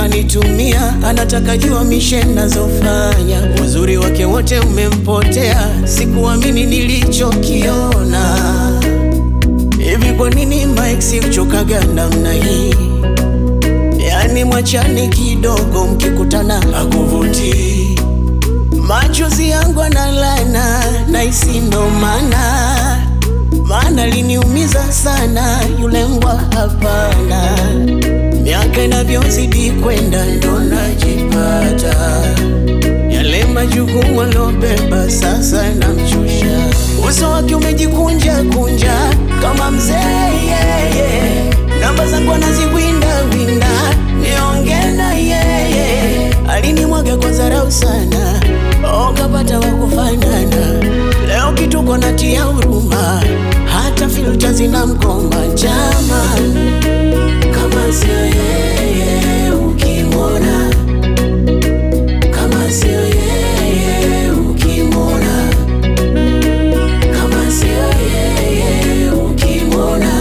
ananitumia, anataka jua mishe nazofanya. Uzuri wake wote umempotea, sikuamini nilichokiona. Hivi kwa nini Mike uchokaga namna hii? Yani mwachane kidogo, mkikutana akuvuti machozi yangu analana na isi ndo maana maana liniumiza sana yule mbwa hapana. Miaka inavyozidi kwenda ndo najipata yale majukumu alobeba sasa namchosha. Uso wake umejikunja kunja kama mzee yeye, namba zangu anaziwinda winda, niongee na yeye. Alinimwaga kwa dharau sana, okapata wakufanana. Leo kituko natia huruma, hata filta zina mgoma jamani, kama sio yeye ukimwona kama sio yeye ukimwona, kama sio yeye ukimwona,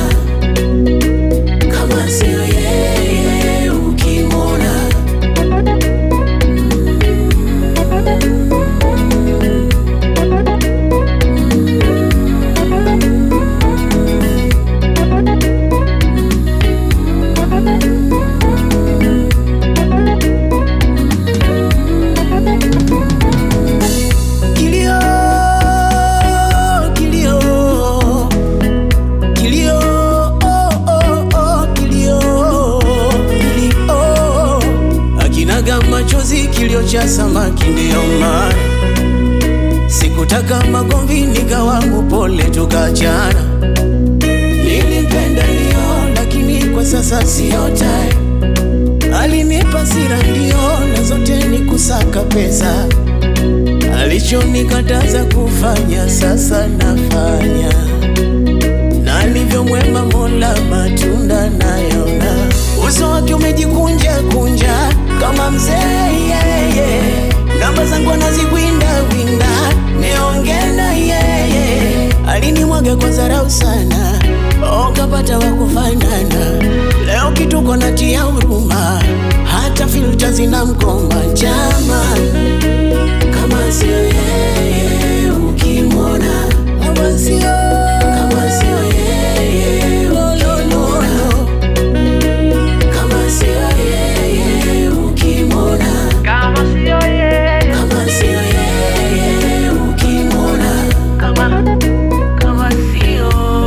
kama sio yeye ukimwona. Kilio, kilio, kilio, oh, oh, oh, kilio, kilio. Akinaga machozi, kilio cha samaki, ndiyo maana sikutaka magomvi, nikawa mpole, tukachana. Nilimpenda ndio, lakini kwa sasa siyo time. Alinipa sira ndio, na zote ni kusaka pesa alichonikataza kufanya sasa nafanya, na alivyo mwema Mola matunda nayona. Uso wake umejikunja kunja kama mzee yeye, namba zangu anaziwinda winda, niongee na yeye. Alinimwaga kwa dharau sana, okapata wakufanana. Leo kituko natia huruma, hata filta zina mgoma jamani kama sio yeye ukimwona, kama sio kama sio yeye ukimwona, kama sio yeye ukimwona, Kama sio yeye, kama sio yeye ukimwona, kama kama sio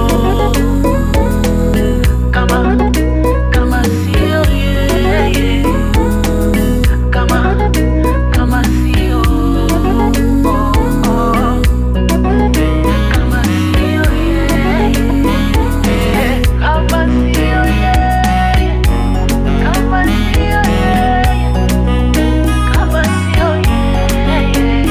kama kama sio yeye, kama kama sio kama sio yeye, kama sio yeye, kama sio yeye, kama sio yeye.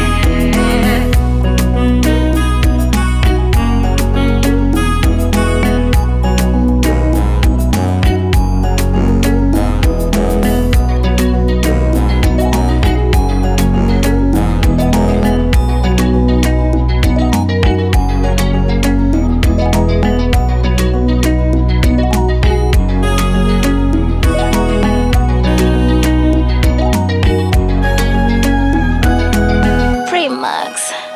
Premax.